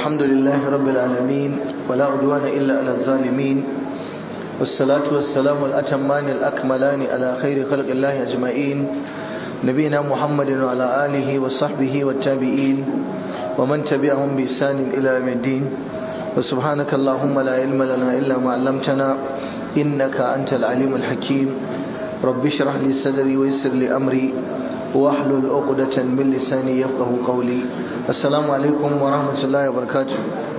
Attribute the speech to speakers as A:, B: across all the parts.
A: الحمد لله رب العالمين ولا عدوان إلا على الظالمين والصلاة والسلام الأتمان الأكملان على خير خلق الله أجمعين نبينا محمد وعلى آله وصحبه والتابعين ومن تبعهم بإحسان إلى يوم الدين وسبحانك اللهم لا علم لنا إلا ما علمتنا إنك أنت العليم الحكيم رب اشرح لي صدري ويسر لي أمري واحلل عقدة من لساني يفقه قولي السلام عليكم ورحمة الله وبركاته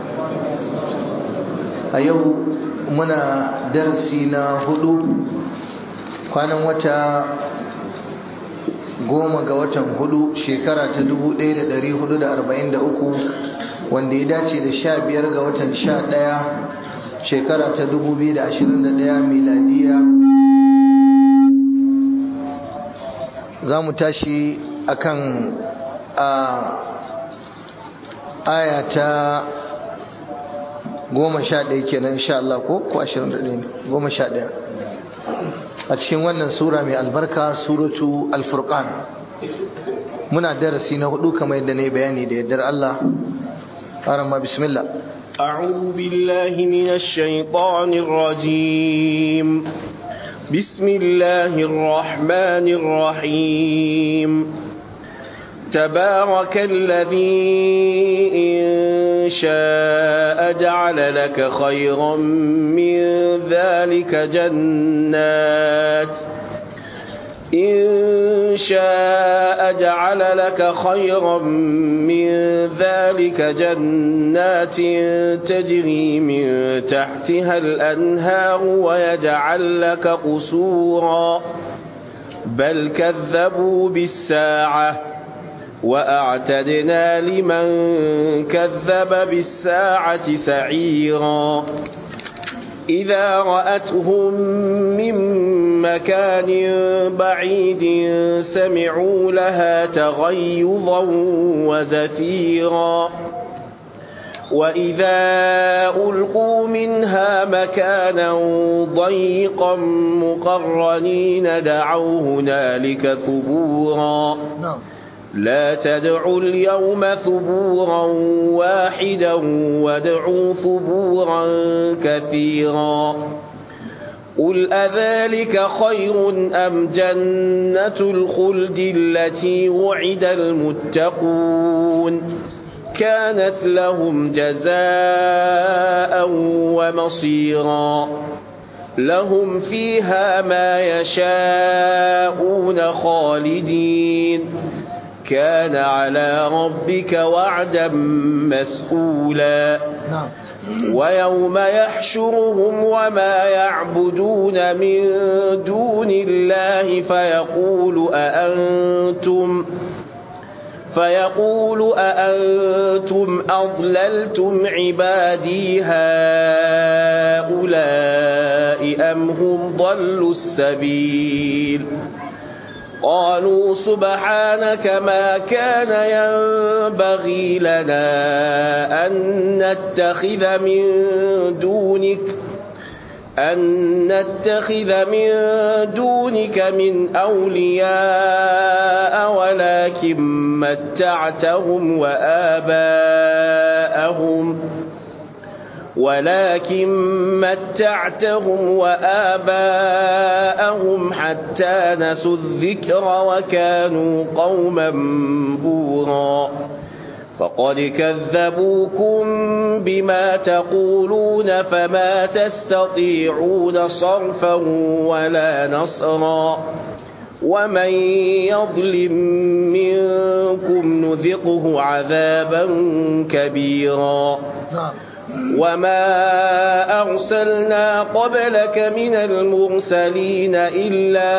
A: أيو منا درسنا هدو كان وتا goma ga watan hudu shekara ta 1443 wanda ya dace da sha biyar ga watan sha ɗaya shekara ta 2021 miladiya za mu tashi akan a aya ta goma sha ɗaya kenan insha Allah ko ko ashirin da ɗaya goma sha ɗaya a cikin wannan sura mai albarka suratu alfurqan muna darasi na hudu kamar yadda ne bayani da yaddar Allah arama bismillah
B: أعوذ بالله من الشيطان الرجيم بسم الله الرحمن الرحيم تبارك الذي إن شاء جعل لك خيرا من ذلك جنات إن شاء جعل لك خيرا من ذلك جنات تجري من تحتها الأنهار ويجعل لك قصورا بل كذبوا بالساعة وأعتدنا لمن كذب بالساعة سعيرا إذا رأتهم من مكان بعيد سمعوا لها تغيظا وزفيرا وإذا ألقوا منها مكانا ضيقا مقرنين دعوا هنالك ثبورا لا تدعوا اليوم ثبورا واحدا وادعوا ثبورا كثيرا قل أذلك خير أم جنة الخلد التي وعد المتقون كانت لهم جزاء ومصيرا لهم فيها ما يشاءون خالدين كان على ربك وعدا مسئولا ويوم يحشرهم وما يعبدون من دون الله فيقول أأنتم فيقول أأنتم أضللتم عبادي هؤلاء أم هم ضلوا السبيل قالوا سبحانك ما كان ينبغي لنا أن نتخذ من دونك أن نتخذ من دونك من أولياء ولكن متعتهم وآباءهم ولكن متعتهم وآباءهم حتى نسوا الذكر وكانوا قوما بورا فقد كذبوكم بما تقولون فما تستطيعون صرفا ولا نصرا ومن يظلم منكم نذقه عذابا كبيرا وما أرسلنا قبلك من المرسلين إلا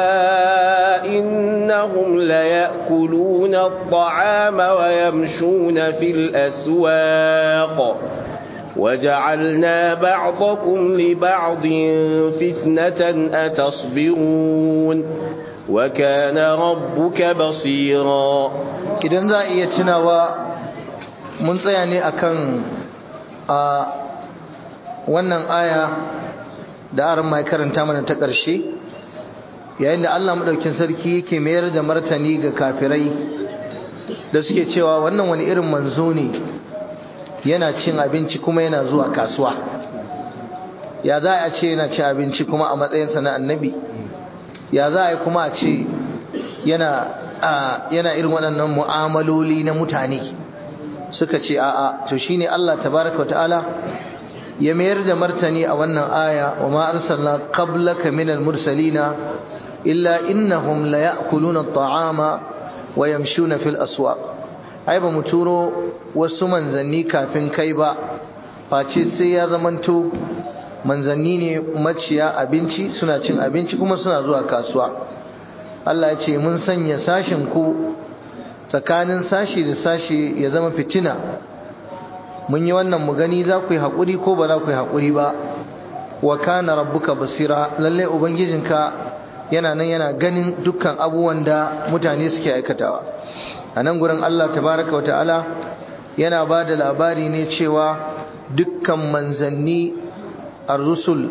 B: إنهم ليأكلون الطعام ويمشون في الأسواق وجعلنا بعضكم لبعض فتنة أتصبرون وكان ربك بصيرا
A: idan za a iya tunawa mun tsaya ne akan a wannan aya da aran mai karanta mana ta ƙarshe yayin da Allah madaukin sarki yake mayar da martani ga kafirai da suke cewa wannan wani irin manzo ne yana cin abinci kuma yana zuwa kasuwa ya za a ce yana cin abinci kuma a matsayinsa na annabi ya za a yi kuma a ce yana yana irin waɗannan mu'amaloli na mutane suka ce a'a to shine Allah tabaraka wa ta'ala ya mayar da martani a wannan aya wa ma arsalna qablaka minal mursalina illa innahum la ya'kuluna at-ta'ama wa yamshuna fil aswaq ai ba mu turo wasu manzanni kafin kai ba face sai ya zamanto manzanni ne maciya abinci suna cin abinci kuma suna zuwa kasuwa Allah ya ce mun sanya sashin ku tsakanin sashi da sashi ya zama fitina mun yi wannan mu gani za ku yi haƙuri ko ba za ku yi haƙuri ba wa kana rabbuka basira lalle ubangijinka yana nan yana ganin dukkan abubuwan da mutane suke aikatawa a nan gurin Allah tabaraka wa ta'ala yana ba da labari ne cewa dukkan manzanni ar-rusul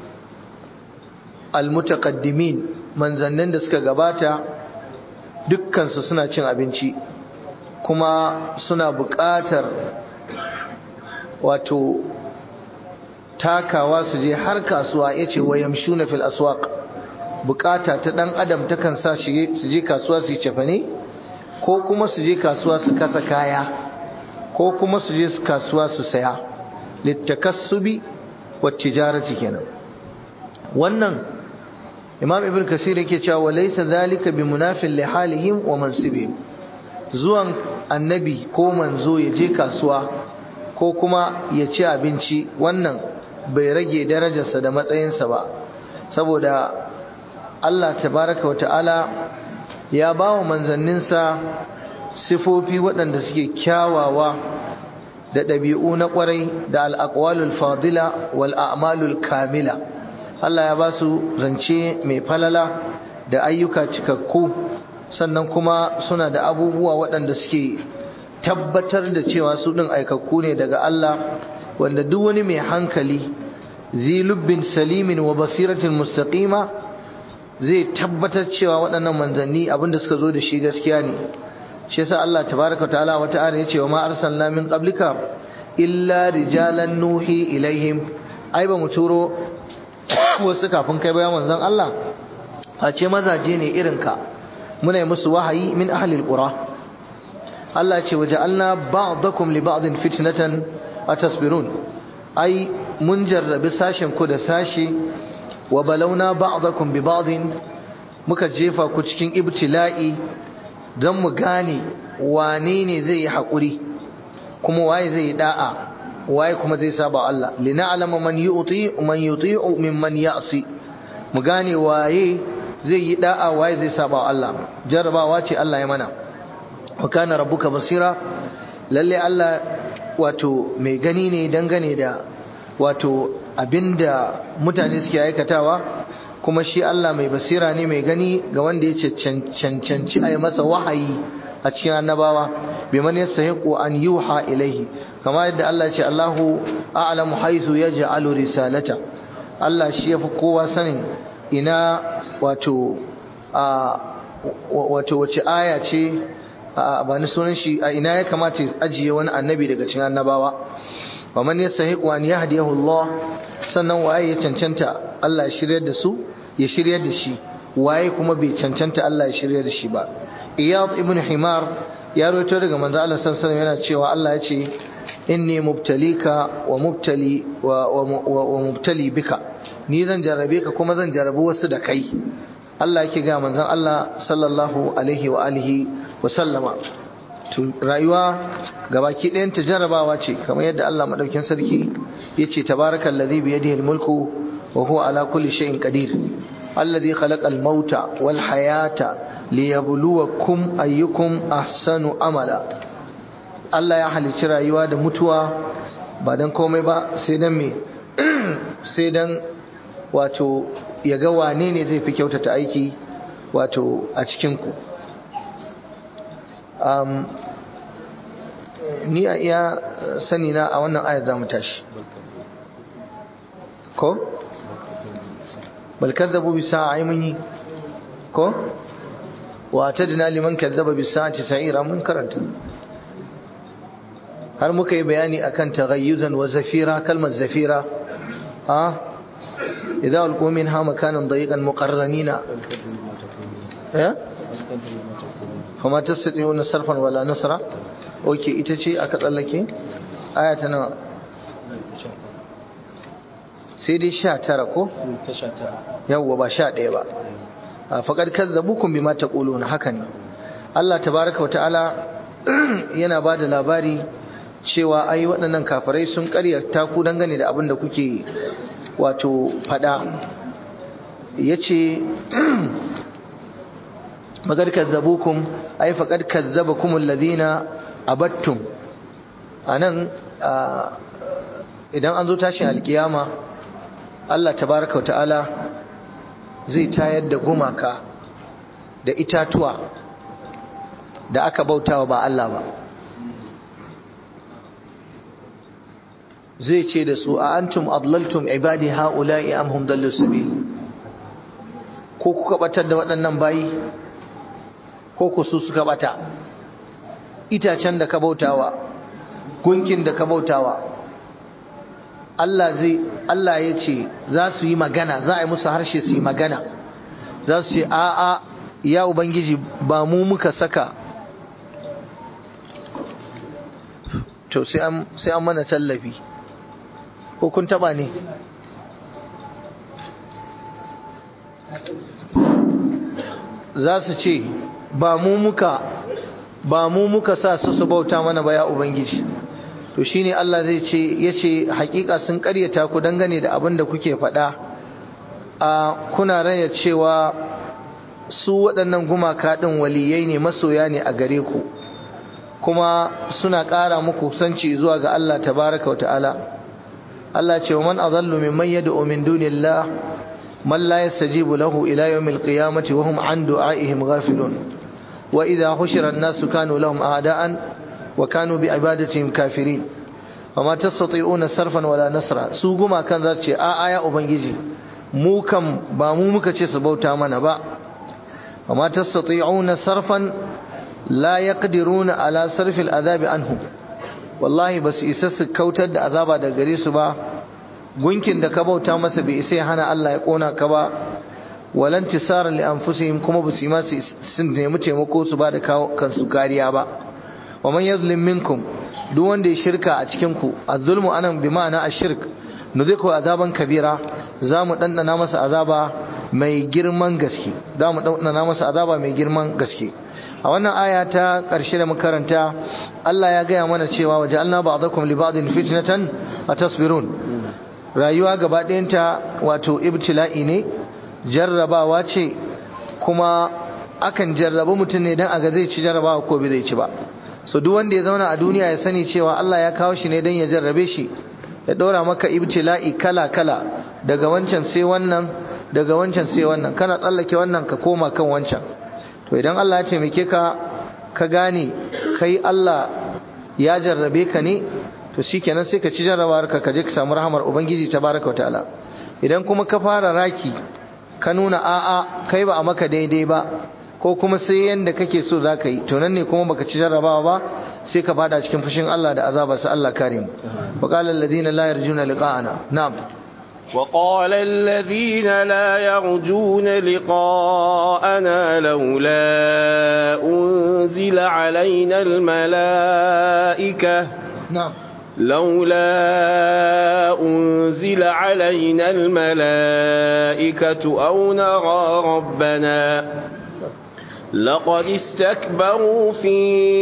A: al-mutaqaddimin manzannin da suka gabata dukkansu suna cin abinci kuma suna buƙatar wato takawa su je har kasuwa yace wayamshuna fil aswaq bukata ta dan adam takan sa su je kasuwa su yi cefane ko kuma su je kasuwa su kasa kaya ko kuma su je kasuwa su saya littakassubi wat tijarati kenan wannan imam ibn kasir yake cewa laysa zalika bi munafil li halihim wa mansibihim zuwan annabi ko manzo ya je kasuwa ko kuma ya ci abinci wannan bai rage darajarsa da matsayinsa ba saboda Allah tabaraka wa ta'ala ya ba wa manzanninsa sifofi waɗanda suke kyawawa da ɗabi'u na ƙwarai da al'aƙwalul fadila wal a'malul kamila Allah ya ba su zance mai falala da ayyuka cikakku sannan kuma suna da abubuwa waɗanda suke tabbatar da cewa su ɗin aikakku ne daga Allah wanda duk wani mai hankali zilubbin salimin wa basiratin mustaqima zai tabbatar cewa waɗannan manzanni abinda suka zo da shi gaskiya ne shi yasa Allah tabaraka ta'ala wata ayar yace wa ma arsalna min qablika illa rijalan nuhi ilaihim ai ba mu turo wasu kafin kai bayan manzon Allah a ce mazaje ne irin ka muna yi musu wahayi min ahli alqura Allah ce waja'alna ba'dakum li ba'din fitnatan atasbirun ai mun jarrabi sashen ku da sashi wa balauna ba'dakum bi ba'din muka jefa ku cikin ibtila'i don mu gane wane ne zai yi haƙuri kuma waye zai yi da'a waye kuma zai saba Allah lina'lama man yu'ti man yuti'u mimman ya'si mu gane waye zai yi da'a waye zai saba Allah jarrabawa ce Allah ya mana wa kana rabbuka basira lalle Allah wato mai gani ne dangane da wato abinda mutane suke aikatawa kuma shi Allah mai basira ne mai gani ga wanda ya cancanci a yi masa wahayi a cikin annabawa bai man yastahiqu an yuha ilaihi kama yadda Allah ce Allahu a'lamu haythu yaj'alu risalata Allah shi yafi kowa sanin ina wato a wato wace aya ce ba ni sunan shi a ina ya kamata ajiye wani annabi daga cikin annabawa wa man yastahiqu an yahdiyahu Allah sannan waye ya cancanta Allah ya shiryar da su ya shiryar da shi waye kuma bai cancanta Allah ya shiryar da shi ba Iyad ibn Himar ya rawaito daga manzo Allah sallallahu alaihi yana cewa Allah ya ce inni mubtalika wa mubtali wa, wa, mubtali bika ni zan jarrabe ka kuma zan jarrabi wasu da kai Allah yake ga manzon Allah sallallahu alaihi wa alihi wa sallama rayuwa gabaki ɗayan ta jarrabawa ce kamar yadda Allah madaukin sarki yace tabarakallazi bi yadihi almulku wa huwa ala kulli shay'in qadir alladhi khalaqa almauta wal hayata liyabluwakum ayyukum ahsanu amala Allah ya halicci rayuwa da mutuwa ba dan komai ba sai dan me sai dan wato ya ga wane ne zai fi kyautata aiki wato a cikin ku um, ni a iya sani na a wannan ayar za mu tashi ko? bal kadzabu bi sa'a mun yi ko? wa tadna liman kadzaba bi sa'ati sa'ira mun karanta har muka yi bayani akan taghayyuzan wa zafira kalmar zafira ha idza ulqu minha makanan dayiqan muqarranina eh kuma tasdiquna sarfan wala nasra oke ita ce aka tsallake aya ta nawa sai dai sha tara ko? yawwa ba sha ɗaya ba a faƙar kazzabukun bi mata na haka ne Allah tabaraka wa ta'ala yana ba da labari cewa ai waɗannan kafirai sun ƙaryata ku dangane da abin da kuke wato faɗa ya ce faƙar kazzabukun ai faƙar kazzabakumul ladina abattum a nan idan an zo tashin alkiyama Allah tabaraka wa ta'ala zai tayar da gumaka da itatuwa da aka bautawa ba Allah ba zai ce da su a antum adlaltum ibadi haula'i am hum dallu sabil ko kuka batar da waɗannan bayi ko ku su suka bata itacen da ka bautawa gunkin da ka bautawa Allah zai Allah ya ce za su yi magana za a yi musu harshe su yi magana za su ce a a ya ubangiji ba mu muka saka to sai an mana tallafi ko kun taba ne za su ce ba mu muka ba mu muka sa su su bauta mana ba ya ubangiji to shine Allah zai ce yace hakika sun karyata ku dangane da abin da kuke faɗa a kuna raya cewa su waɗannan gumaka ɗin waliyai ne masoya ne a gare ku kuma suna ƙara muku sanci zuwa ga Allah tabaraka wa ta'ala Allah ce wa man adallu mimman yad'u min dunillah man la yastajibu lahu ila yawmil qiyamati wa hum an du'aihim ghafilun wa idha hushira an-nasu kanu lahum a'da'an wa kanu bi ibadatihim kafirin wama tastati'una sarfan wala nasra su guma kan za ce a aya ubangiji mu kam ba mu muka ce su bauta mana ba wama tastati'una sarfan la yaqdiruna ala sarfil azabi anhu wallahi basu isa su kautar da azaba daga gare su ba gunkin da ka bauta masa bai isa ya hana Allah ya kona ka ba walan tisaran li anfusihim kuma basu yi ma su nemi taimako su ba da kansu kariya ba wa man yazlim minkum duk wanda ya shirka a cikin ku az-zulmu anan bi ma'ana ash-shirk nuziku azaban kabira zamu dandana masa azaba mai girman gaske zamu dandana masa azaba mai girman gaske a wannan aya ta karshe da makaranta Allah ya gaya mana cewa waja'alna ba'dakum li ba'din fitnatan atasbirun rayuwa gaba ɗayanta wato ibtila'i ne jarrabawa ce kuma akan jarrabu mutum ne dan aga zai ci jarrabawa ko bai zai ci ba so duk wanda ya zauna a duniya ya sani cewa Allah ya kawo shi ne don ya jarrabe shi ya ɗora maka ibtila'i kala kala daga wancan sai wannan daga wancan sai wannan kana tsallake wannan ka koma kan wancan to idan Allah ya taimake ka ka gane kai Allah ya jarrabe ka ne to shikenan sai ka ci jarrabawar ka je ka samu rahamar ubangiji tabaraka wa ta'ala idan kuma ka fara raki ka nuna a'a kai ba a maka daidai ba ko kuma sai yanda kake so za ka yi to nan ne kuma baka ci jarrabawa ba sai ka fada cikin fushin Allah da azaba sa Allah kare mu wa qala alladhina la yarjuna liqa'ana na'am
B: وقال الذين لا يرجون لقاءنا لولا أنزل علينا الملائكة
A: نعم
B: لولا أنزل علينا الملائكة أو نرى ربنا لقد استكبروا في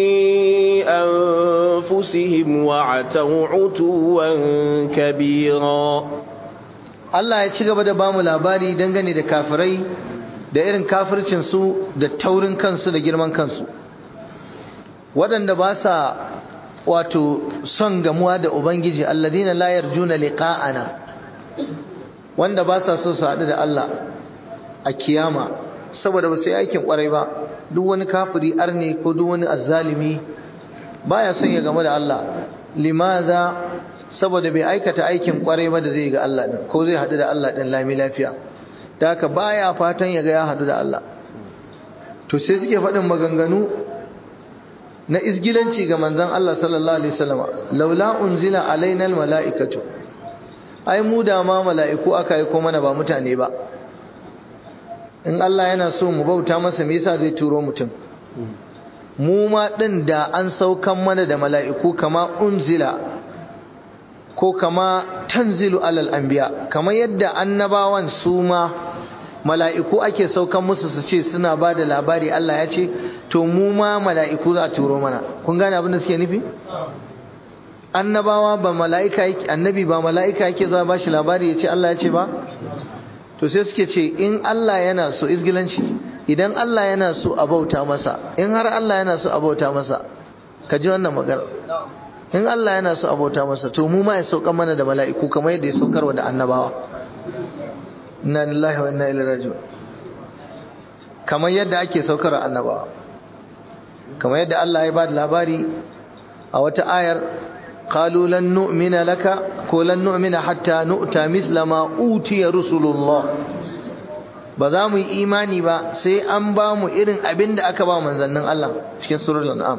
B: أنفسهم وعتوا عتوا كبيرا
A: Allah ya ci gaba da bamu labari dangane da kafirai da irin kafircinsu da taurin kansu da girman kansu waɗanda ba sa wato son gamuwa da Ubangiji alladina la yarjuna liqa'ana wanda ba sa so su haɗu da Allah a kiyama saboda ba sai aikin kwarai ba duk wani kafiri arne ko duk wani azzalimi baya son ya gamu da Allah limaza saboda bai aikata aikin kwarai ba da zai ga Allah din ko zai haɗu da Allah din lami lafiya da haka baya fatan ya ga ya haɗu da Allah to sai suke faɗin maganganu na isgilanci ga manzon Allah sallallahu alaihi wasallam laula unzila alaina almalaikatu ai mu da ma mala'iku aka yi ko mana ba mutane ba in Allah yana so mu bauta masa me yasa zai turo mutum mu ma din da an saukan mana da mala'iku kama unzila ko kama tanzilu alal anbiya kamar yadda annabawan su ma mala'iku ake saukan musu su ce suna ba da labari Allah ya ce to mu ma mala'iku za a turo mana kun gane abin da suke nufi annabawa ba mala'ika yake annabi ba mala'ika yake zuwa ba shi labari ya ce Allah ya ce ba to sai suke ce in Allah yana so izgilanci idan Allah yana so a bauta masa in har Allah yana so a bauta masa ka ji wannan magana in Allah yana so a bauta masa to mu ma ya sauka mana da mala'iku kamar yadda ya saukarwa da annabawa inna lillahi wa inna ilaihi raji'un kamar yadda ake saukar annabawa kamar yadda Allah ya ba da labari a wata ayar qalu lan nu'mina laka ko lan nu'mina hatta nu'ta misla ma utiya rusulullah ba za mu yi imani ba sai an ba mu irin abin da aka ba manzannin Allah cikin surul an'am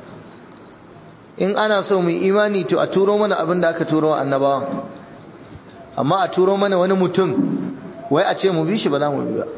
A: in ana so mu yi imani to a turo mana abin da aka turo wa annabawa amma a turo mana wani mutum wai a ce mu bi shi ba za mu bi ba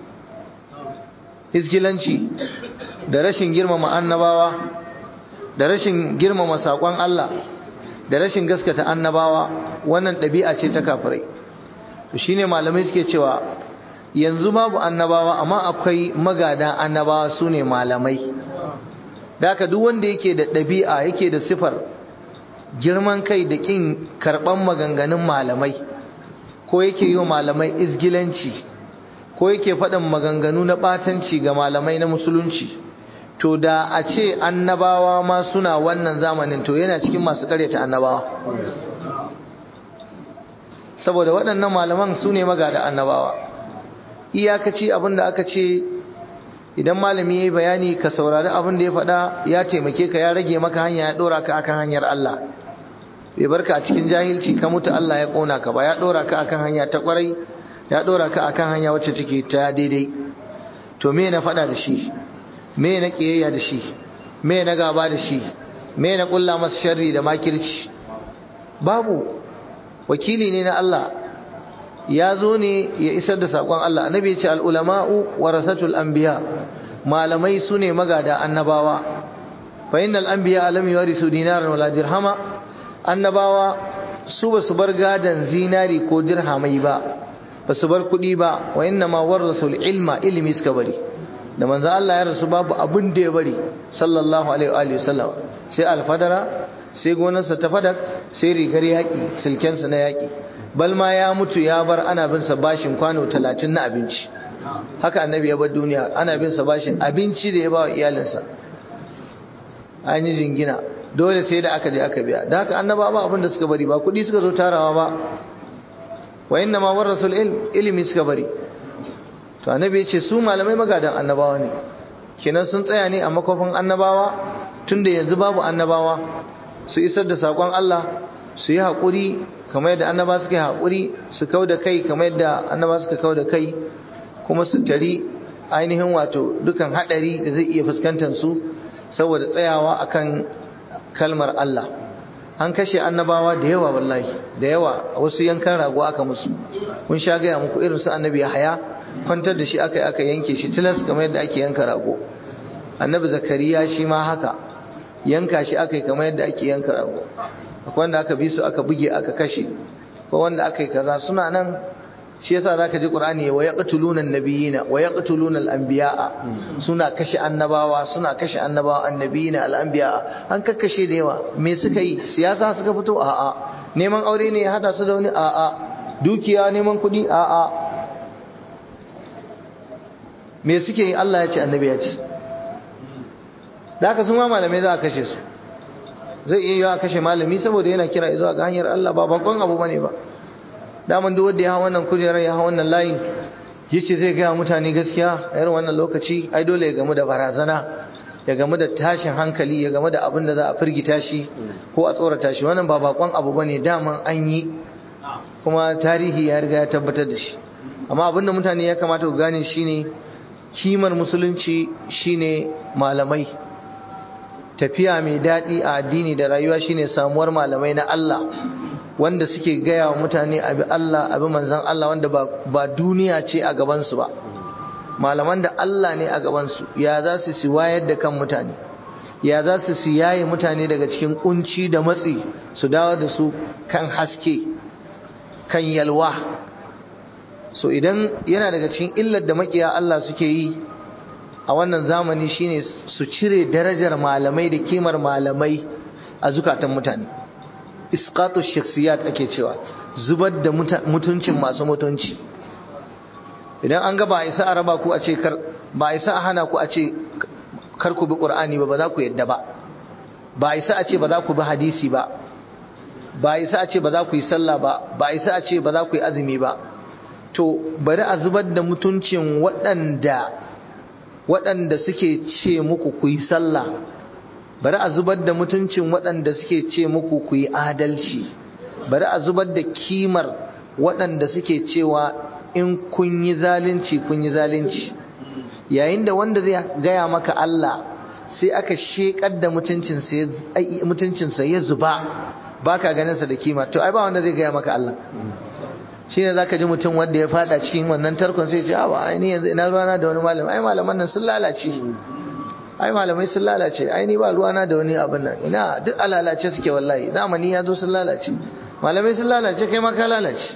A: iskilanci da rashin girmama annabawa da rashin girmama saƙon Allah da rashin gaskata annabawa wannan ɗabi'a ce ta kafirai to shine malamai suke cewa yanzu babu annabawa amma akwai magada annabawa su ne malamai da haka duk wanda yake da ɗabi'a yake da sifar girman kai da ƙin karɓan maganganun malamai ko yake yi wa malamai izgilanci ko yake faɗin maganganu na ɓatanci ga malamai na musulunci to da a ce annabawa ma suna wannan zamanin to yana cikin masu ƙaryata annabawa saboda waɗannan malaman su ne magada annabawa iyakaci abin da aka ce idan malami ya yi bayani ka saurari abin da ya faɗa ya taimake ka ya rage maka hanya ya ɗora ka akan hanyar Allah bai barka a cikin jahilci ka mutu Allah ya ƙona ka ba ya ɗora ka akan hanya ta ƙwarai ya ɗora ka akan hanya wacce take ta daidai to me na faɗa da shi me na ƙiyayya da shi me na gaba da shi me na ƙulla masa sharri da makirci babu wakili ne na Allah ya zo ne ya isar da saƙon Allah annabi ya ce al'ulama'u warasatul anbiya malamai su ne magada annabawa fa innal anbiya lam yarisu dinaran wala dirhama annabawa su ba su bar gadan zinari ko dirhamai ba ba su bar kuɗi ba wa inna ma warasul ilma ilimi suka bari da manzo Allah ya rasu babu abin da ya bari sallallahu alaihi wa sallam sai alfadara sai gonarsa ta fadak sai rigar yaƙi silkensa na yaƙi bal ma ya mutu ya bar ana bin sa bashin kwano talatin na abinci haka annabi ya bar duniya ana bin sa bashin abinci da ya ba wa iyalinsa an yi jingina dole sai da aka je aka biya da haka annaba ba abin da suka bari ba kuɗi suka zo tarawa ba wa inna ma warasul ilm ilimi suka bari to annabi ya ce su malamai magadan annabawa ne kenan sun tsaya ne a makofin annabawa tunda yanzu babu annabawa su isar da saƙon Allah su yi haƙuri kamar yadda annaba suka yi haƙuri su kau da kai kamar yadda annaba suka kau da kai kuma su tari ainihin wato dukan haɗari da zai iya fuskantar su saboda tsayawa akan kalmar Allah an kashe annabawa da yawa wallahi da yawa wasu yankan rago aka musu kun sha gaya muku irin su annabi haya kwantar da shi aka aka yanke shi tilas kamar yadda ake yanka rago annabi zakariya shi ma haka yanka shi aka yi kamar yadda ake yanka rago akwai wanda aka bi su aka buge aka kashe ko wanda aka yi kaza suna nan shi yasa zaka ji qur'ani wa yaqtuluna an-nabiyina wa yaqtuluna al-anbiya'a suna kashe annabawa suna kashe annabawa annabiyina al-anbiya'a an kakkashe da yawa me suka yi siyasa suka fito a'a neman aure ne ya hada su da wani a'a dukiya neman kuɗi a'a me suke yi Allah ya ce annabi ya ce da haka sun ma malamai za a kashe su zai iya yiwa kashe malami saboda yana kira zuwa ga hanyar Allah ba bakon abu bane ba daman duk wanda ya hawa wannan kujerar ya hawa wannan layin yace zai ga mutane gaskiya a irin wannan lokaci ai dole ya gamu da barazana ya gamu da tashin hankali ya gamu da abin da za a firgita shi ko a tsorata shi wannan ba bakon abu bane daman an yi kuma tarihi ya riga ya tabbatar da shi amma abin da mutane ya kamata ku gane shine kimar musulunci shine malamai tafiya mai daɗi a addini da rayuwa shine samuwar malamai na Allah wanda suke gaya wa mutane abi Allah abi manzan Allah wanda ba duniya ce a gabansu ba malaman da Allah ne a gabansu ya za su si wayar da kan mutane ya za su si yaye mutane daga cikin kunci da matsi su dawo da su kan haske kan yalwa so idan yana daga cikin illar da makiya Allah suke yi a wannan zamani shine su cire darajar malamai da kimar malamai a zukatan mutane isqatu shakhsiyat ake cewa zubar da mutuncin masu mutunci idan an ga ba isa a raba ku a ce kar ba isa a hana ku a ce kar ku bi qur'ani ba ba za ku yadda ba ba isa a ce ba za ku bi hadisi ba ba isa a ce ba za ku yi sallah ba ba isa a ce ba za ku yi azumi ba to bari a zubar da mutuncin waɗanda waɗanda suke ce muku ku yi sallah bari a zubar da mutuncin waɗanda suke ce muku ku yi adalci bari a zubar da kimar waɗanda suke cewa in kun yi zalunci kun yi zalunci yayin da wanda zai gaya maka Allah sai aka shekar da mutuncinsa ya zuba baka ganinsa da kima to ai ba wanda zai gaya maka Allah shi ne za ka ji mutum wanda ya fada cikin wannan tarkon sai ce a ba aini yanzu ina ruwana da wani malam ai malaman nan sun lalace ai malamai sun lalace ai ni ba ruwana da wani abin nan ina duk a lalace suke wallahi zamani ya zo sun lalace malamai sun lalace kai ma ka lalace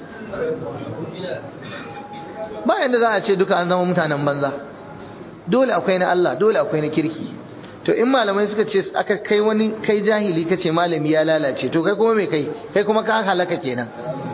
A: ba yanda za a ce duka an zama mutanen banza dole akwai na Allah dole akwai na kirki to in malamai suka ce aka kai wani kai jahili kace malami ya lalace to kai kuma me kai kai kuma ka halaka kenan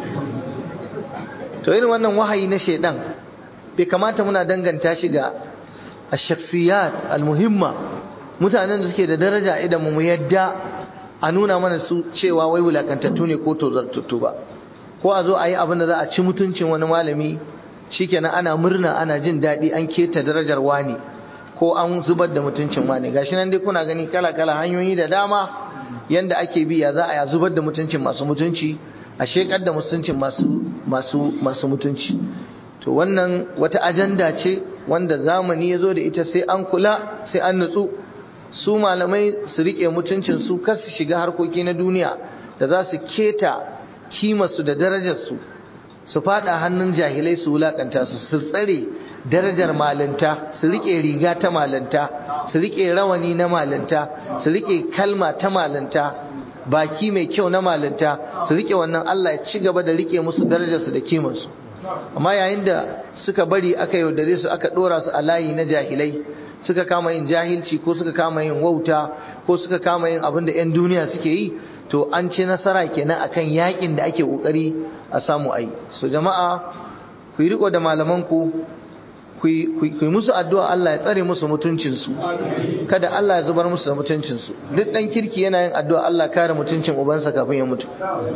A: to irin wannan wahayi na shaidan bai kamata muna danganta shi ga ash-shakhsiyat al-muhimma mutanen da suke da daraja idan mu yadda a nuna mana su cewa wai wulakantattu ne ko tozartattu ba ko a zo a yi abin da za a ci mutuncin wani malami shikenan ana murna ana jin daɗi an keta darajar wani ko an zubar da mutuncin wani gashi nan dai kuna gani kala kala hanyoyi da dama yanda ake bi ya za a zubar da mutuncin masu mutunci a shekar da mutuncin masu masu masu mutunci to wannan wata ajanda ce wanda zamani ya zo da ita sai an kula sai an nutsu su malamai su rike mutuncin su kar su shiga harkoki na duniya da za su keta kimarsu da darajarsu su fada hannun jahilai su wulakanta su su tsare darajar malinta su rike riga ta malinta su rike rawani na malinta su rike kalma ta malinta baki mai kyau na malinta su rike wannan Allah ya ci gaba da rike musu darajarsu da kimarsu amma yayin da suka bari aka yaudare su aka dora su a layi na jahilai suka kama yin jahilci ko suka kama yin wauta ko suka kama yin abin da 'yan duniya suke yi to an ci nasara kenan akan yakin da ake kokari a samu ai so jama'a ku yi riko da malamanku ku yi musu addu'a Allah ya tsare musu mutuncinsu kada Allah ya zubar musu da mutuncinsu duk dan kirki yana yin addu'a Allah kare mutuncin ubansa kafin ya mutu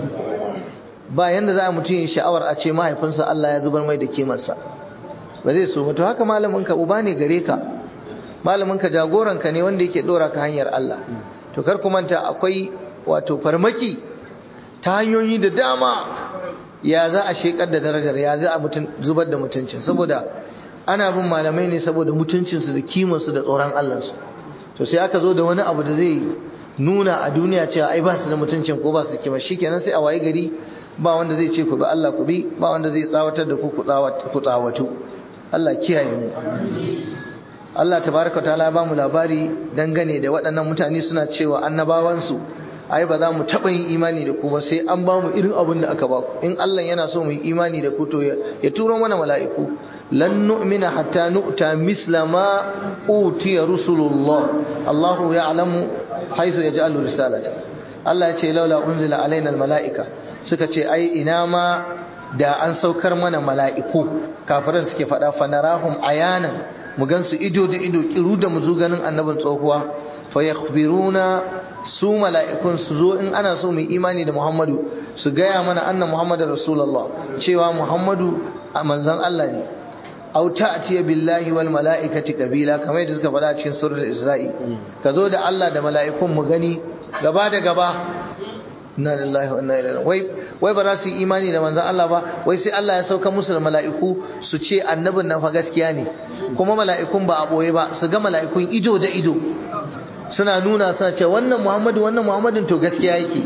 A: ba yanda za a mutum yin sha'awar a ce mahaifinsa Allah ya zubar mai da kimarsa ba zai so mutu haka malaminka uba ne gare ka malaminka jagoranka ne wanda yake dora ka hanyar Allah to kar ku manta akwai wato farmaki ta hanyoyi da dama ya za a shekar da darajar ya za a zubar da mutuncin saboda ana bin malamai ne saboda mutuncinsu da kimarsu da tsoron Allahnsu to sai aka zo da wani abu da zai nuna a duniya cewa ai ba su da mutuncin ko ba su da kima shikenan sai a waye gari ba wanda zai ce ku bi Allah ku bi ba wanda zai tsawatar da ku ku tsawatu Allah kiyaye mu Allah tabaraka ta'ala ba mu labari dangane da waɗannan mutane suna cewa annabawansu ai ba za mu taɓa yin imani da ku ba sai an ba mu irin abin da aka ba ku in Allah yana so mu yi imani da ku to ya turo mana mala'iku lan nu'mina hatta nu'ta misla ma utiya rusulullah Allahu ya'lamu haythu yaj'alu risalata Allah ya ce laula unzila alaina almala'ika suka ce ai ina ma da an saukar mana mala'iku kafiran suke faɗa fanarahum ayanan mu gansu ido da ido kiru da mu zo ganin annabin tsohuwa fa yakhbiruna su mala'ikun su zo in ana so mu imani da Muhammadu su gaya mana anna Muhammadar Rasulullah cewa Muhammadu a manzon Allah ne aw ta'ti billahi wal mala'ikati kabila kamar yadda suka faɗa cikin suratul Isra'i ka zo da Allah da mala'ikun mu gani gaba da gaba inna lillahi wa inna ilaihi wai wai ba za su yi imani da manzon Allah ba wai sai Allah ya sauka musu da mala'iku su ce annabin nan fa gaskiya ne kuma mala'ikun ba a boye ba su ga mala'ikun ido da ido suna nuna suna ce wannan muhammadu wannan muhammadin to gaskiya yake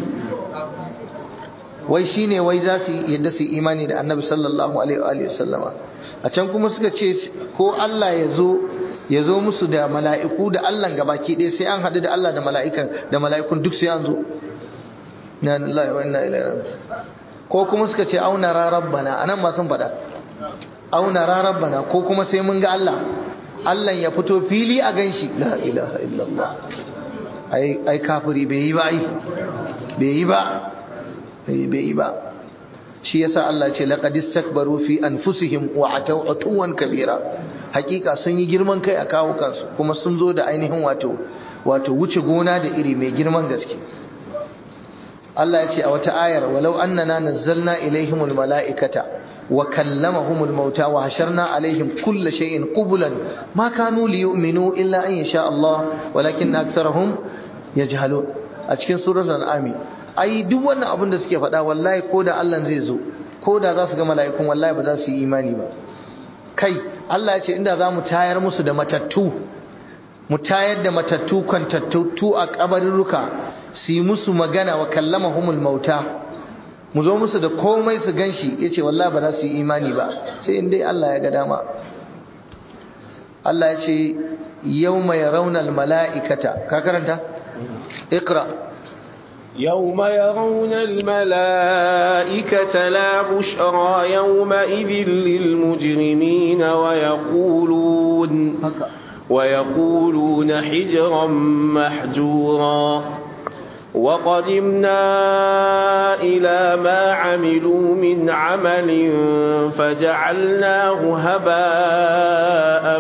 A: wai shine wai za su yadda su imani da annabi sallallahu alaihi wa sallama a can kuma suka ce ko Allah ya zo ya zo musu da mala'iku da Allah gabaki ɗaya sai an haɗu da Allah da mala'ikan da mala'ikun duk sai an zo na lillahi wa inna ilaihi ko kuma suka ce auna ra rabbana anan ma sun faɗa auna ra rabbana ko kuma sai mun ga Allah Allah ya fito fili a ganshi la ilaha illallah ai ai kafiri bai yi ba ai bai yi ba bai yi ba shi yasa Allah ce laqad istakbaru fi anfusihim wa ataw atuwan kabira hakika sun yi girman kai a kawo kansu kuma sun zo da ainihin wato wato wuce gona da iri mai girman gaske Allah ya ce a wata ayar walau annana nazzalna ilaihimul mala'ikata wa kallamahumul mauta wa hasharna alaihim kulla shay'in qublan ma kanu liyu'minu illa an yasha Allah walakin aktharuhum yajhalun a cikin suratul an'am ai duk wannan abin da suke faɗa wallahi ko da Allah zai zo ko da za su ga mala'ikun wallahi ba za su yi imani ba kai Allah ya ce inda za mu tayar musu da matattu mu tayar da matattu kwantattu a kabarurruka su yi musu magana wa kallama humul mauta mu zo musu da komai su ganshi ya ce wallahi ba za su yi imani ba sai in dai Allah ya ga dama Allah ya ce yau mai raunar mala'ikata ka karanta? ikra
B: يوم يرون الملائكة لا بشرى يومئذ للمجرمين ويقولون ويقولون حجرا محجورا وقدمنا إلى ما عملوا من عمل فجعلناه هباء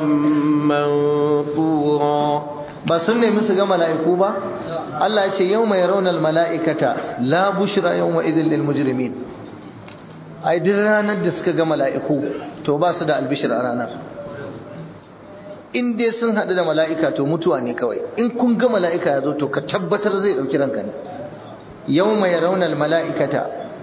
B: منثورا
A: ba sun nemi su ga mala'iku ba Allah ya ce yau mai raunar mala'ikata la bushra yau wa izin lil mujrimin ai duk ranar da suka ga mala'iku to ba su da albishir a ranar in dai sun haɗu da mala'ika to mutuwa ne kawai in kun ga mala'ika ya zo to ka tabbatar zai ɗauki ranka ne yau mai raunar mala'ikata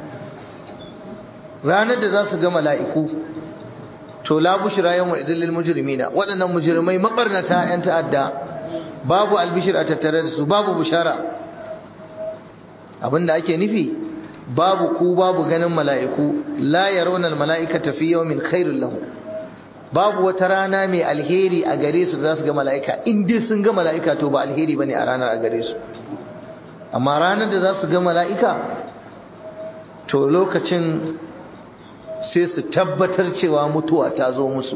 A: ranar da za su ga mala'iku to la bushra yau wa izin lil mujrimina waɗannan mujrimai maɓarnata 'yan ta'adda babu albishir a tattare da su babu bushara abinda ake nufi babu ku babu ganin mala'iku la yarawna almala'ikata fi yawmin khairul lahum babu wata rana mai alheri a gare su za su ga mala'ika in dai sun ga mala'ika to ba alheri bane a ranar a gare su amma ranar da za su ga mala'ika to lokacin sai su tabbatar cewa mutuwa ta zo musu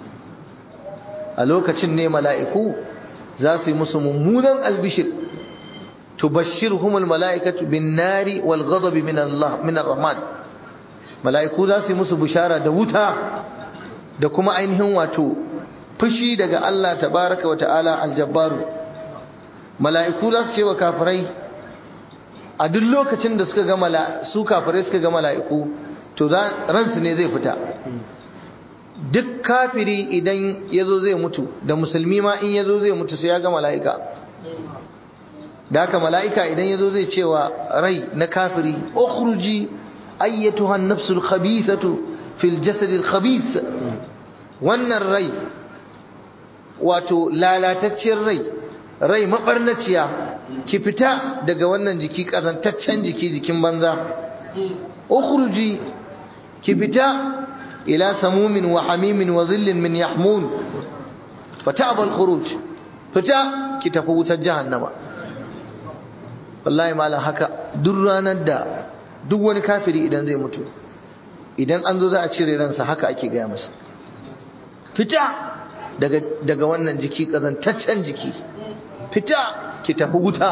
A: a lokacin ne mala'iku za su yi musu mummunan albishir tubashshirhumul mala'ikatu bin nari wal ghadabi min Allah min ar-rahman mala'iku za su yi musu bishara da wuta da kuma ainihin wato fushi daga Allah tabaraka wa ta'ala aljabbaru mala'iku za su ce wa kafirai a duk lokacin da suka ga su kafirai suka ga mala'iku to ransu ne zai fita duk kafiri idan ya zo zai mutu da musulmi ma in ya zo zai mutu sai ya ga mala'ika da haka mala'ika idan ya zo zai cewa rai na kafiri ukhruji ayyatuhan nafsul khabithatu fil jasadil khabith wannan rai wato lalatacciyar rai rai mabarnaciya ki fita daga wannan jiki kazantaccen jiki jikin banza ukhruji ki fita ila samumin wa hamimin wa zillin min yahmun fata'aba al-khuruj fita ki tafi wutar jahannama wallahi malam haka duk ranar da duk wani kafiri idan zai mutu idan an zo za a cire ransa haka ake gaya masa fita daga daga wannan jiki kazantaccen jiki fita ki tafi wuta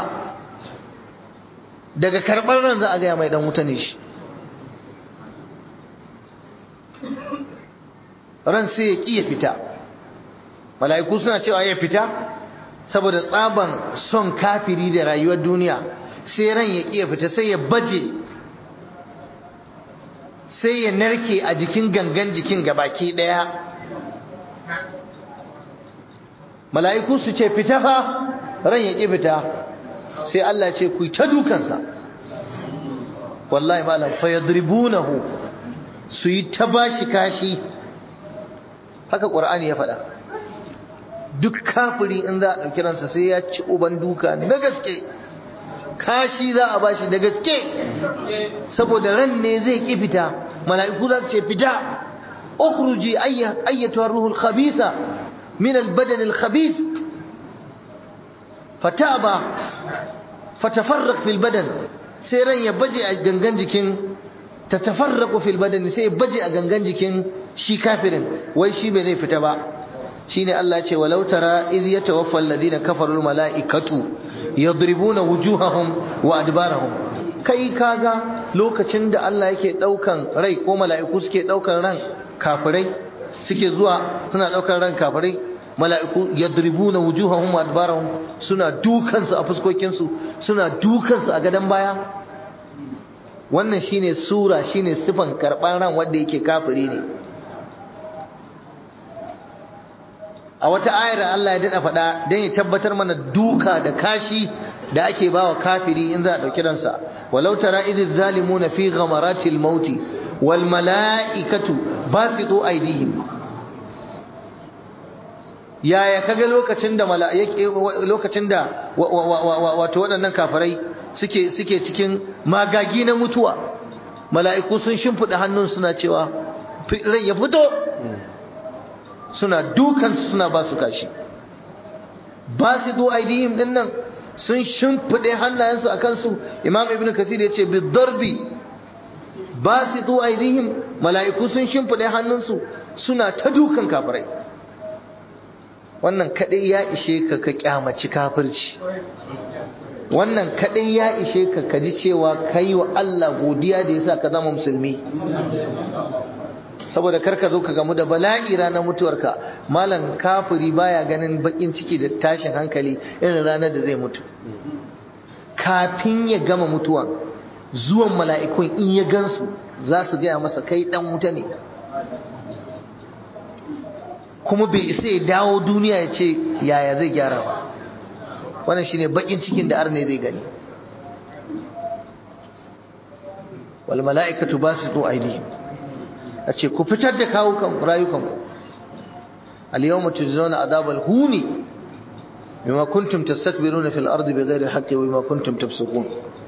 A: daga karɓar ran za a gaya mai dan wuta ne shi ran sai ya ƙi ya fita mala'iku suna cewa ya fita saboda tsaban son kafiri da rayuwar duniya sai ran ya ƙi ya fita sai ya baje sai ya narke a jikin gangan jikin gabaki ɗaya mala'iku su ce fita fa ran ya ƙi fita sai Allah ce ku ta dukansa wallahi malam fa yadribunahu su yi ta bashi kashi haka ƙur'ani ya faɗa duk kafiri in za a ɗauki ransa sai ya ci uban duka na gaske kashi za a bashi da gaske saboda ran ne zai ki fita mala'iku za su ce fita ukhruji ayyatuha ruhul khabisa min albadan alkhabith fataba fatafarraq fil badan sai ran ya baje a gangan jikin tatafarraqu fil badan sai ya baje a gangan jikin shi kafirin wai shi bai zai fita ba shine Allah ya ce walau tara idh yatawaffa alladhina kafaru almalaikatu yadribuna wujuhahum wa adbarahum kai kaga lokacin da Allah yake daukan rai ko mala'iku suke daukan ran kafirai suke zuwa suna daukan ran kafirai mala'iku yadribuna wujuhahum wa adbarahum suna dukan su a fuskokin su suna dukan su a gadan baya wannan shine sura shine sifan karban ran wanda yake kafiri ne a wata ayar Allah ya dada faɗa don ya tabbatar mana duka da kashi da ake bawa kafiri in za a ɗauki ransa walau tara idh zalimuna fi ghamaratil mauti wal mala'ikatu basitu aydihim yaya kaga lokacin da lokacin da wato waɗannan kafirai suke suke cikin magagi na mutuwa mala'iku sun shimfiɗa hannun suna cewa rai ya fito suna dukansu suna ba su kashi ba su zo aidihim din nan sun shimfiɗe hannayensu a kansu imam ibn kasir ya ce bidarbi ba su zo aidihim mala'iku sun shimfiɗe hannunsu suna ta dukan kafirai wannan kaɗai ya ishe ka ka kyamaci kafirci wannan kaɗai ya ishe ka ka ji cewa ka yi wa Allah godiya da ya sa ka zama musulmi saboda karka zo ka gamu da bala'i ranar mutuwarka malam kafiri baya ganin bakin ciki da tashin hankali irin ranar da zai mutu kafin ya gama mutuwan zuwan mala'ikun in ya gansu za su gaya masa kai dan wuta ne kuma bai isa ya dawo duniya ya ce yaya zai gyara ba wannan shine bakin cikin da arne zai gani wal mala'ikatu basitu aydihim a ce ku fitar da kawukan rayukanku al-yawma tujzauna adabal huni bima kuntum tastakbiruna fil ardi bighairi haqqi wa bima kuntum tafsukun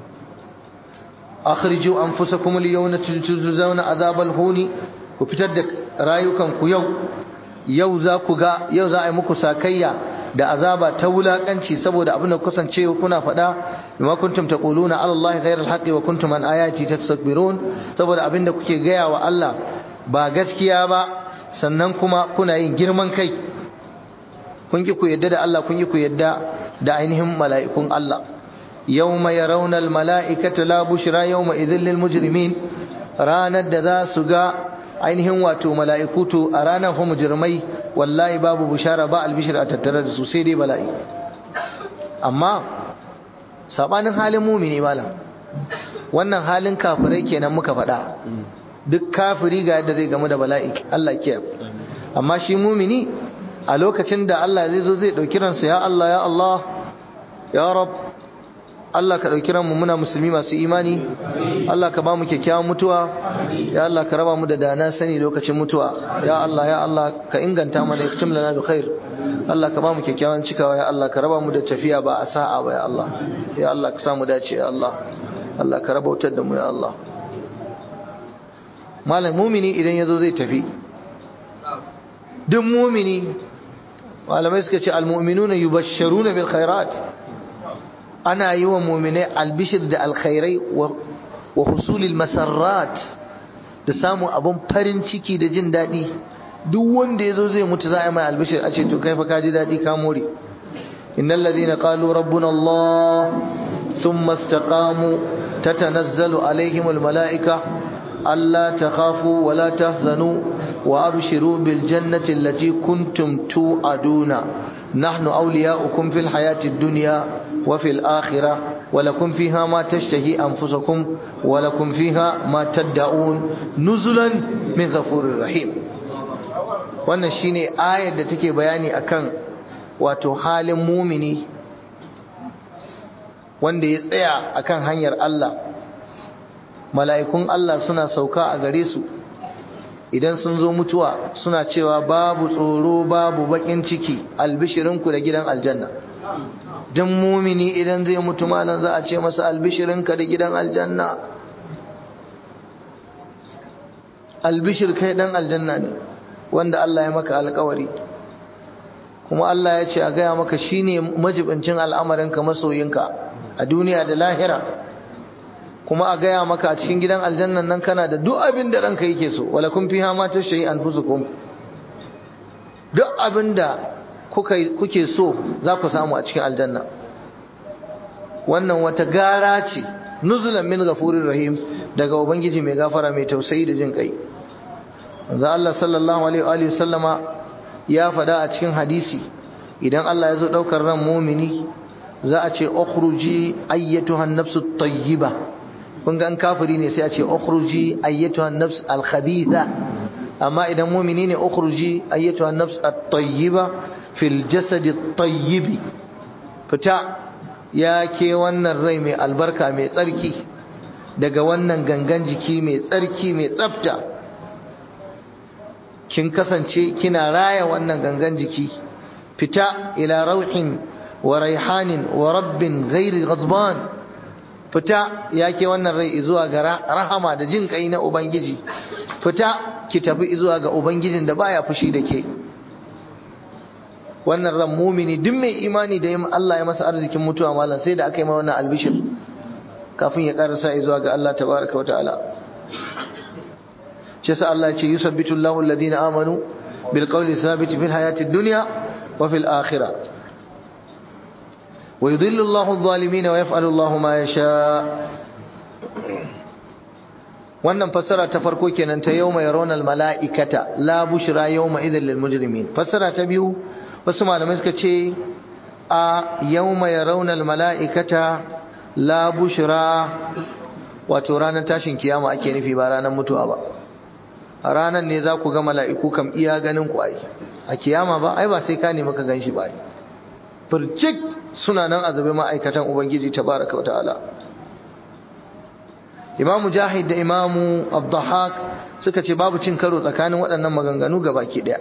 A: akhriju anfusakum al-yawma tujzauna adabal huni ku fitar da rayukanku yau yau za ku ga yau za a yi muku sakayya da azaba ta wulakanci saboda abin da kusance kuna faɗa bima kuntum taquluna ala allahi ghayra al-haqqi wa kuntum an ayati tastakbirun saboda abin da kuke gaya wa Allah ba gaskiya ba sannan kuma kuna yin girman kai kun ki ku yadda da Allah kun ki ku yadda da ainihin mala'ikun Allah yawma yarawna al-mala'ikata la bushra yawma idhil lil mujrimin ranar da za su ga ainihin wato mala'ikutu a ranar fa mujrimai wallahi babu bushara ba albishir a tattare da su sai dai bala'i amma sabanin halin mumini malam wannan halin kafirai kenan muka faɗa duk kafiri ga yadda zai gamu da bala'i Allah kiyaye amma shi mumini a lokacin da Allah zai zo zai dauki ransa ya Allah ya Allah ya rab Allah ka dauki ranmu muna musulmi masu imani Allah ka ba mu kyakkyawan mutuwa ya Allah ka raba mu da dana sani lokacin mutuwa ya Allah ya Allah ka inganta mana iktim lana bi khair Allah ka ba mu kyakkyawan cikawa ya Allah ka raba mu da tafiya ba a sa'a ba ya Allah ya Allah ka samu dace ya Allah Allah ka raba wutar da mu ya Allah malam mumini idan ya zo zai tafi duk mumini malamai suka ce almu'minuna yubashsharuna bil khairat ana yi wa muminai albishir da alkhairai wa husulil masarrat da samun abun farin ciki da jin daɗi duk wanda ya zo zai mutu za a yi mai albishir a ce to kai fa ka ji daɗi ka more innal ladina qalu rabbuna allah thumma istaqamu tatanazzalu alaihimul malaika ألا تخافوا ولا تحزنوا وأبشروا بالجنة التي كنتم توعدون نحن أولياؤكم في الحياة الدنيا وفي الآخرة ولكم فيها ما تشتهي أنفسكم ولكم فيها ما تدعون نزلا من غفور رحيم wannan shine ayar da take bayani akan wato halin mumini wanda ya tsaya akan hanyar Allah mala'ikun Allah suna sauka a gare su idan sun zo mutuwa suna cewa babu tsoro babu bakin ciki albishirinku da gidan aljanna dan mumini idan zai mutu malan za a ce masa albishirinka da gidan aljanna albishir kai dan aljanna ne wanda Allah ya maka alkawari kuma Allah ya ce a gaya maka shine majibincin al'amarinka masoyinka a duniya da lahira kuma a gaya maka a cikin gidan aljannan nan kana da duk abin da ranka yake so wala kun fiha ma tashri anfusukum duk abin da kuke so za ku samu a cikin aljanna wannan wata gara ce nuzulan min ghafurir rahim daga ubangiji mai gafara mai tausayi da jin kai manzo Allah sallallahu alaihi wa sallama ya fada a cikin hadisi idan Allah ya zo daukar ran mumini za a ce ukhruji ayyatuha an-nafsu tayyiba kun ga an kafiri ne sai a ce ukhruji ayyatuha an-nafs al-khabitha amma idan mumini ne ukhruji ayyatuha an-nafs at-tayyiba fil jasad at-tayyib fita ya ke wannan rai mai albarka mai tsarki daga wannan gangan jiki mai tsarki mai tsafta kin kasance kina raya wannan gangan jiki fita ila rauhin wa raihanin wa rabbin ghairi ghadban fita yake wannan rai zuwa ga rahama da jin kai na ubangiji fita ki tafi zuwa ga ubangijin da baya fushi da ke wannan ran mumini duk mai imani da Allah ya masa arzikin mutuwa malam sai da aka yi ma wannan albishir kafin ya karasa zuwa ga Allah tabaraka wa ta'ala shi yasa Allah ya ce yusabbitu Allahu alladhina amanu bil qawli thabit fil hayati dunya wa fil akhirah wa yudhillu Allahu adh-dhalimin wa yaf'alu Allahu ma yasha wannan fassara ta farko kenan ta yawma yarawna al mala'ikata la bushra yawma idhil lil mujrimin fassara ta biyu wasu malamai suka ce a yawma yarawna al mala'ikata la bushra wato ranar tashin kiyama ake nufi ba ranar mutuwa ba a ranar ne za ku ga mala'iku kam iya ganin ku ai a kiyama ba ai ba sai ka nemi ka gan shi ba ai firjik suna nan azabe ma'aikatan ubangiji tabaraka wata'ala imam mujahid da imamu abdahak suka ce babu cin karo tsakanin waɗannan maganganu ga baki ɗaya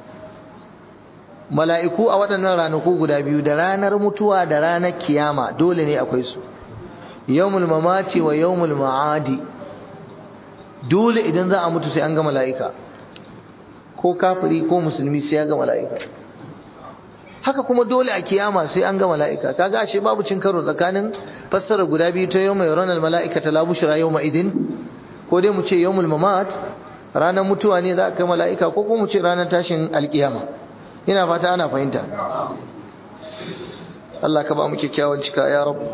A: mala'iku a waɗannan ranaku guda biyu da ranar mutuwa da ranar kiyama dole ne akwai su yawmul mamati wa yawmul ma'adi dole idan za a mutu sai an ga mala'ika ko kafiri ko musulmi sai ya ga mala'ika haka kuma dole a kiyama sai an ga mala'ika kaga ashe babu cin karo tsakanin fassara guda biyu ta yawma yaronal mala'ika ta labushra yawma idin ko dai mu ce yawmul mamat ranar mutuwa ne za a kai mala'ika ko kuma mu ce ranar tashin alkiyama ina fata ana fahimta Allah ka ba mu kyakkyawan cika ya rabu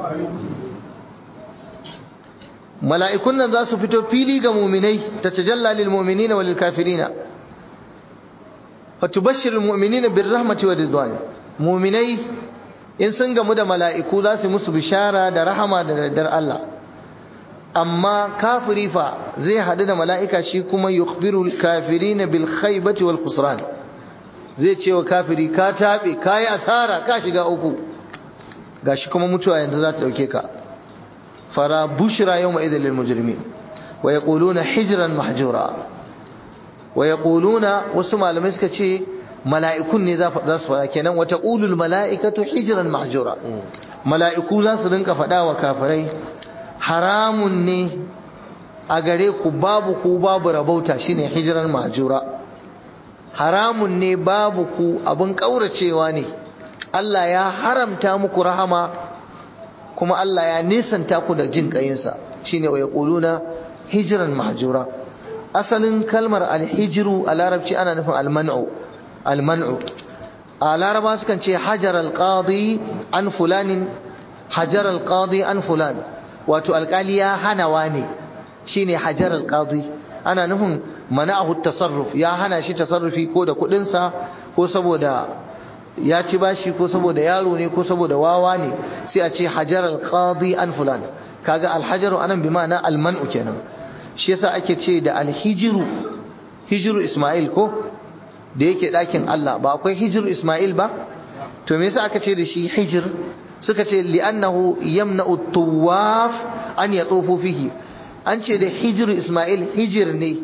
A: mala'ikun nan za su fito fili ga muminai ta tajalla lil mu'minina wa lil kafirina fa tubashshir al mu'minina bir rahmati wa ridwan muminai in sun gamu da mala'iku za su musu bishara da rahama da daddar Allah amma kafiri fa zai hadu da mala'ika shi kuma yukhbiru al kafirina bil khaybati wal khusran zai ce wa kafiri ka tabe kai asara ka shiga uku gashi kuma mutuwa yanzu za ta dauke ka فلا بشرى يومئذ للمجرمين ويقولون حجرا محجورا ويقولون وسمع لما يسكتشي ملائكون ذا فدا kenan وتقول الملائكة حجرا محجورا ملائكو za su rinka fada wa kafirai haramun ne a gare ku babu ku babu rabauta shine hijran mahjura haramun ne babu ku abin kauracewa ne Allah ya haramta muku rahama kuma Allah ya nisanta ku da jin kayinsa shine wa yaquluna hijran mahjura asalin kalmar alhijru a larabci ana nufin alman'u alman'u a laraba sukan ce hajar alqadi an fulanin hajar alqadi an fulan wato alkali ya hana wani shine hajar alqadi ana nufin mana'ahu tasarruf ya hana shi tasarrufi ko da kudinsa ko saboda ya ci bashi ko saboda yaro ne ko saboda wawa ne sai a ce hajar al-qadi an fulan kaga al-hajaru anan bi ma'ana al-man'u kenan shi yasa ake ce da al-hijru hijru isma'il ko da yake dakin Allah ba akwai hijru isma'il ba to me yasa aka ce da shi hijr suka ce li'annahu yamna'u at-tawaf an yatufu fihi an ce da hijru isma'il hijr ne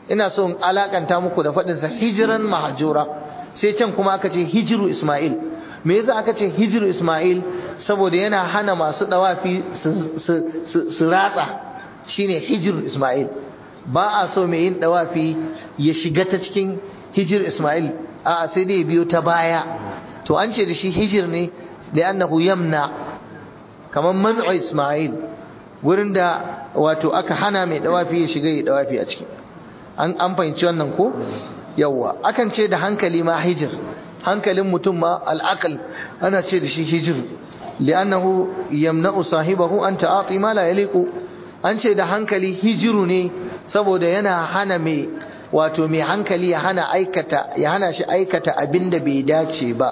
A: ina so in alakanta muku da faɗinsa hijiran mahajura sai can kuma aka ce hijiru isma'il me yasa aka ce hijiru isma'il saboda yana hana masu dawafi su ratsa shine hijiru isma'il ba a so mai yin dawafi ya shiga ta cikin hijir isma'il a sai dai biyo ta baya to an ce da shi hijir ne da annahu yamna kamar man'u isma'il wurin da wato aka hana mai dawafi ya shiga ya dawafi a ciki an an fahimci wannan ko yawwa akan ce da hankali ma hijir hankalin mutum ma al'aqal ana ce da shi hijir li'annahu yamna'u sahibahu an ta'ati ma la yaliqu an ce da hankali hijiru ne saboda yana hana mai wato mai hankali ya hana aikata ya hana shi aikata abinda bai dace ba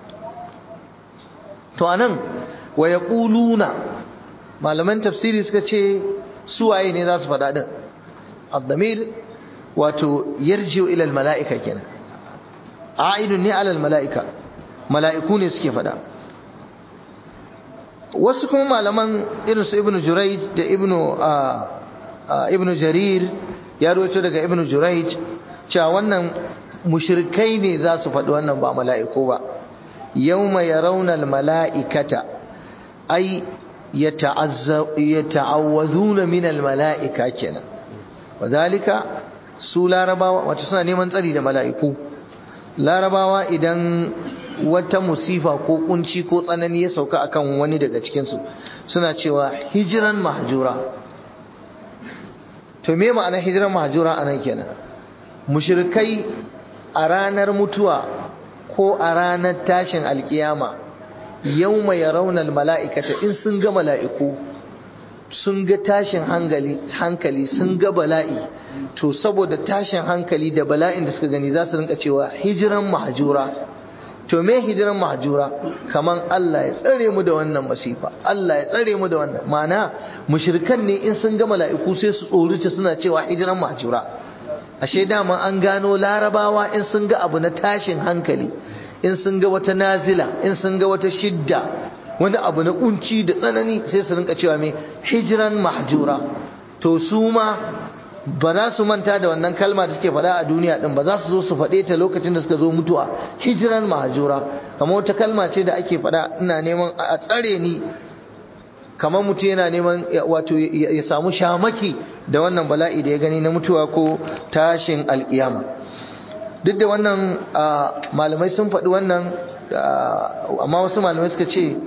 A: to anan wa yaquluna malaman tafsiri suka ce suwaye ne za su faɗa din ad-damir wato yarji'u ila al-mala'ika kenan a'idun ne ala al-mala'ika mala'iku ne suke faɗa wasu kuma malaman irin su ibnu jurayj da ibnu ibnu jarir ya rawaito daga ibnu jurayj cewa wannan mushrikai ne za su faɗi wannan ba mala'iku ba yawma yarawna al-mala'ikata ay yata'awwazuna min al-mala'ika kenan wadhalika su larabawa wato suna neman tsari da mala'iku larabawa idan wata musifa ko kunci ko tsanani ya sauka akan wani daga cikinsu suna cewa hijiran mahjura to me ma'ana hijiran mahjura anan kenan mushrikai a ranar mutuwa ko a ranar tashin alkiyama yawma yarawna almala'ikata in sun ga mala'iku sun ga tashin hankali hankali sun ga bala'i to saboda tashin hankali da bala'in da suka gani za su rinka cewa hijiran mahjura to me hijiran mahjura kaman Allah ya tsare mu da wannan masifa Allah ya tsare mu da wannan mana mushrikan ne in sun ga mala'iku sai su tsorita suna cewa hijiran mahjura ashe dama an gano larabawa in sun ga abu na tashin hankali in sun ga wata nazila in sun ga wata shidda wani abu na kunci da tsanani sai su rinka cewa me hijiran mahjura to su ma ba za su manta da wannan kalma da suke faɗa a duniya din ba za su zo su faɗe ta lokacin da suka zo mutuwa hijiran mahjura kamar wata kalma ce da ake faɗa ina neman a tsare ni kamar mutum yana neman wato ya samu shamaki da wannan bala'i da ya gani na mutuwa ko tashin alkiyama duk da wannan malamai sun faɗi wannan amma wasu malamai suka ce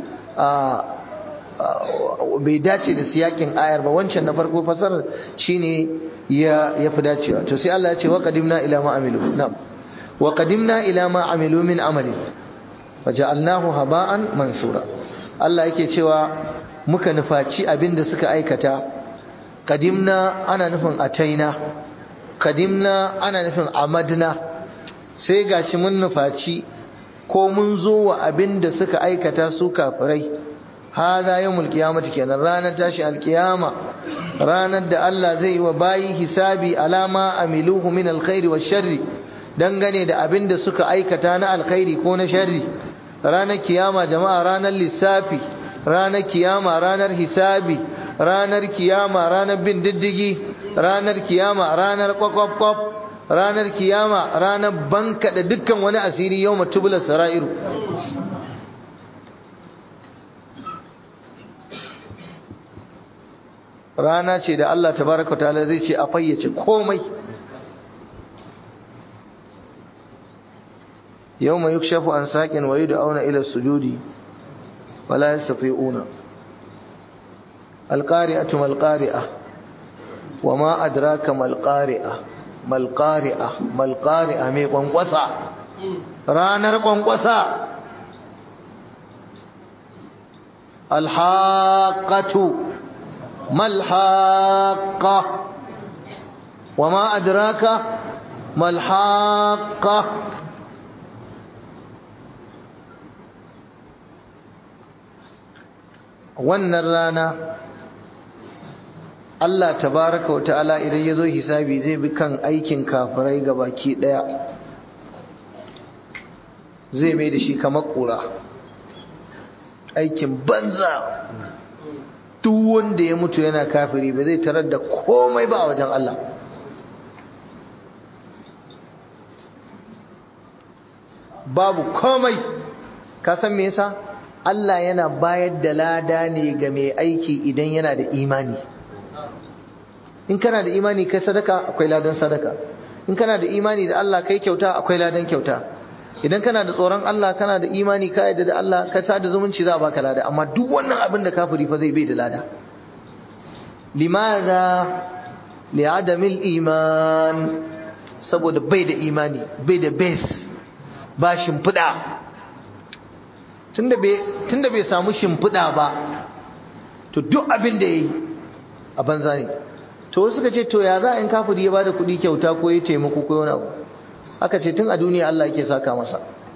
A: bai dace da siyakin ayar ba wancan na farko fasarar shine ya fi dacewa to sai Allah ya ce wa qadimna ila ma amilu na'am wa qadimna ila ma amilu min amali wa ja'alnahu haba'an mansura Allah yake cewa muka nufaci abinda suka aikata qadimna ana nufin ataina qadimna ana nufin amadna sai gashi mun nufaci ko mun zo wa abinda suka aikata su kafirai hada yawmul qiyamati kenan ranar tashi alqiyama ranar da Allah zai yi wa bayi hisabi alama amiluhu min alkhairi washarri dangane da abin da suka aikata na alkhairi ko na sharri ranar kiyama jama'a ranar lissafi ranar kiyama ranar hisabi ranar kiyama ranar bin diddigi ranar kiyama ranar kwakwaf ranar kiyama ranar banka da dukkan wani asiri yau matubula sara'iru rana ce da Allah tabaraka ta'ala zai ce a fayyace komai yawma yukshafu an saqin wa yud'auna ila sujudi wala yastati'una alqari'atu malqari'ah wama adraka malqari'ah malqari'ah malqari'ah mai kwankwasa ranar kwankwasa alhaqatu ما الحاقة وما أدراك ما الحاقة wannan rana Allah tabaraka wa ta'ala idan ya zo hisabi zai bi kan aikin kafirai ga baki ɗaya zai mai da shi kamar ƙura aikin banza duk wanda ya mutu yana kafiri ba zai tarar da komai ba a wajen Allah babu komai ka san me yasa Allah yana bayar da lada ne ga mai aiki idan yana da imani in kana da imani kai sadaka akwai ladan sadaka in kana da imani da Allah kai kyauta akwai ladan kyauta idan kana da tsoron Allah kana da imani ka yarda da Allah ka sa da zumunci za a baka lada amma duk wannan abin da kafiri fa zai bai da lada limadha li'adamil iman saboda bai da imani bai da base ba shimfiɗa tunda bai samu shimfiɗa ba to duk abin da ya yi a banza ne to wasu suka ce to ya za a yin kafiri ya bada kuɗi kyauta ko ya taimako ko wani abu aka ce tun a duniya Allah yake saka masa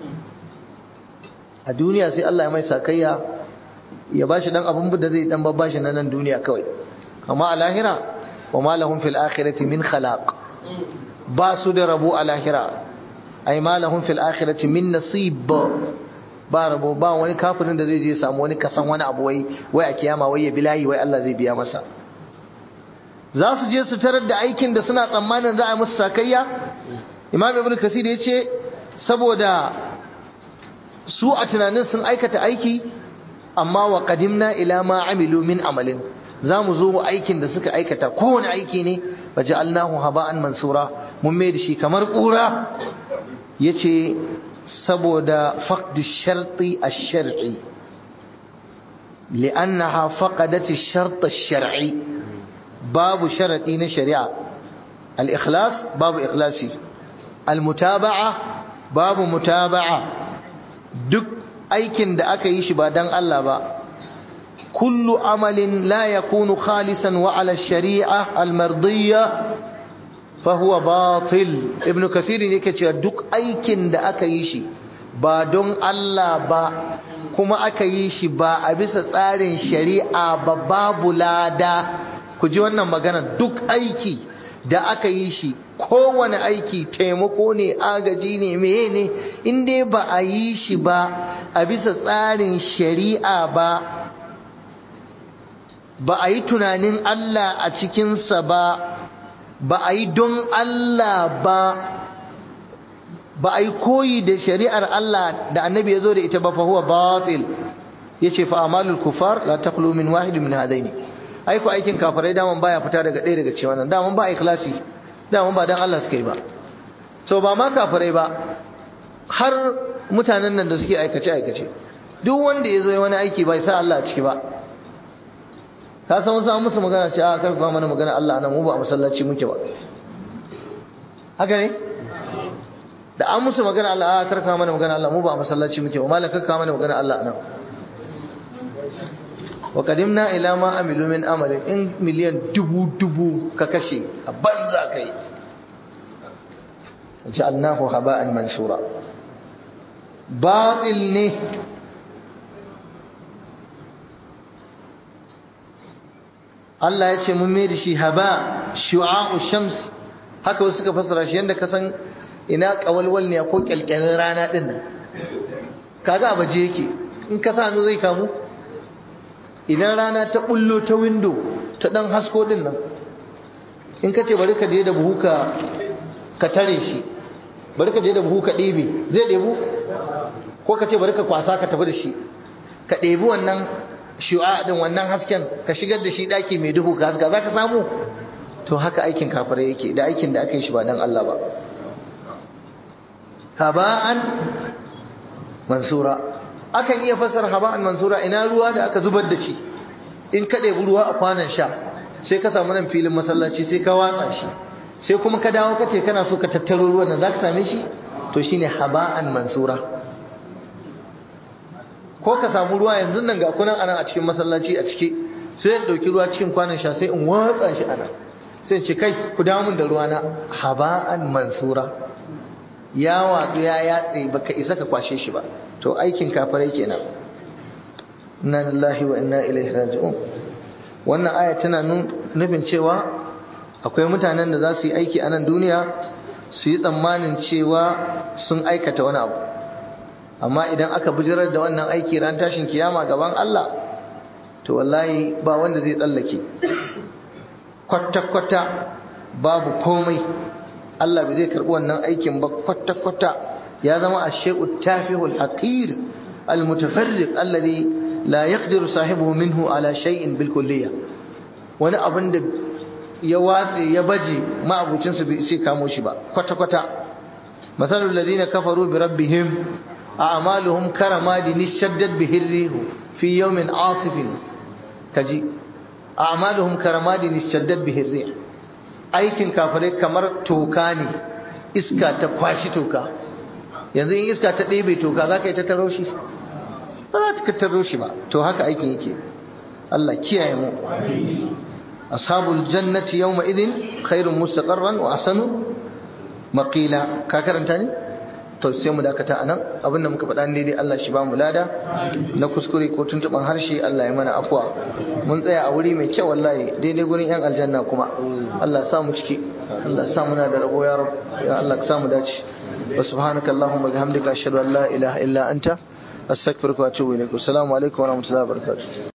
A: a duniya sai Allah ya mai sakayya ya bashi dan abin da zai dan babbashi na nan duniya kawai amma a lahira wa ma lahum fil akhirati min khalaq ba su da rabo a lahira ai ma lahum fil akhirati min nasib ba rabo ba wani kafirin da zai je samu wani kasan wani abu wai wai a kiyama wai ya bilahi wai Allah zai biya masa za su je su tarar da aikin da suna tsammanin za a musu sakayya imam ibn kasir ya ce saboda su a tunanin sun aikata aiki amma wa qadimna ila ma amilu min amalin za mu zo aikin da suka aikata kowane aiki ne wa ja'alnahu haba'an mansura mun mai da shi kamar kura yace saboda faqd sharti ash-shar'i li'annaha faqadat ash-shart ash-shar'i babu sharadi na shari'a al-ikhlas babu ikhlasi al-mutaba'a babu mutaba'a duk aikin da aka yi shi ba dan Allah ba kullu amalin la yakunu khalisan wa ala shari'a al-mardiyya fa huwa batil ibnu kasir yake cewa duk aikin da aka yi shi ba don Allah ba kuma aka yi shi ba a bisa tsarin shari'a ba babu lada ku ji wannan magana duk aiki da aka yi shi kowane aiki taimako ne agaji ne meye ne in dai ba a yi shi ba a bisa tsarin shari'a ba ba a yi tunanin Allah a cikinsa ba ba a yi don Allah ba ba a yi koyi da shari'ar Allah da annabi ya zo da ita ba fa huwa batil ya ce fa amalul kufar la taqlu min wahid min hadaini aiko aikin kafirai daman baya fita daga ɗaya daga cewa nan daman ba ikhlasi daman ba dan Allah suka yi ba so ba ma kafirai ba har mutanen nan da suke aikace aikace duk wanda ya zo wani aiki bai sa Allah a ciki ba ka san wasu an musu magana ce a karfa mana magana Allah nan mu ba a masallaci muke ba haka ne da an musu magana Allah a karfa mana magana Allah mu ba a masallaci muke ba malaka karfa mana magana Allah nan wa qadimna ila ma amilu min amalin in miliyan dubu dubu ka kashe a banza kai ja'alnahu haba'an mansura batil ne Allah ya ce mun mai da shi haba shu'a'u shams haka wasu suka fassara shi yanda ka san ina kawalwal ne ko kyalkyalin rana din nan kaga a baje yake in ka sa zai kamu idan rana ta bullo ta window ta dan hasko din nan in ka ce bari ka je da buhu ka ka tare shi bari ka je da buhu ka ɗebe zai ɗebu ko ka ce bari ka kwasa ka tafi da shi ka ɗebi wannan shu'a din wannan hasken ka shigar da shi daki mai duhu ka haska zaka samu to haka aikin kafirai yake da aikin da aka yi shi ba dan Allah ba haba'an mansura akan iya fasar haba'an mansura ina ruwa da aka zubar da shi in ka ɗebi ruwa a kwanan sha sai ka samu nan filin masallaci sai ka watsa shi sai kuma ka dawo ka ce kana so ka tattaro ruwan nan zaka same shi to shine haba'an mansura ko ka samu ruwa yanzu nan ga kunan anan a cikin masallaci a cike sai in dauki ruwa cikin kwanan sha sai in watsa shi anan sai in ce kai ku dawo min da ruwa na haba'an mansura ya watsu ya yatse baka isa ka kwashe shi ba to aikin kafirai kenan inna lillahi wa inna ilaihi raji'un wannan aya tana nufin cewa akwai mutanen da za su yi aiki a nan duniya su yi tsammanin cewa sun aikata wani abu amma idan aka bijirar da wannan aiki ran tashin kiyama gaban Allah to wallahi ba wanda zai tsallake kwata-kwata babu komai Allah bai zai karɓi wannan aikin ba kwata-kwata ya zama ash-shay'u tafihul haqir al-mutafarriq alladhi la yaqdiru sahibuhu minhu ala shay'in bil kulliyah wani abin da ya watse ya baje ma'abucinsa bai sai kamo shi ba kwata-kwata masalul ladina kafaru bi rabbihim a'maluhum karamadin shaddat bihi rihu fi yawmin asifin kaji a'maluhum karamadin shaddat bihi rih aikin kafirai kamar toka ne iska ta kwashi toka yanzu in iska ta ɗebe toka za ka yi ta taro shi ba za ta taro shi ba to haka aikin yake Allah kiyaye mu ashabul jannati yawma idin khairun mustaqarran wa ahsanu maqila ka karanta ne to sai mu dakata anan abinda muka faɗa ne dai Allah shi ba mu lada na kuskure ko tuntuban harshe Allah ya mana afwa mun tsaya a wuri mai kyau wallahi daidai gurin yan aljanna kuma Allah ya sa mu ciki Allah ya sa muna da rabo ya rab ya Allah ka sa mu dace wa subhanaka allahumma bihamdika ashhadu an la ilaha illa anta astaghfiruka wa atubu ilaik assalamu alaikum wa rahmatullahi wa barakatuh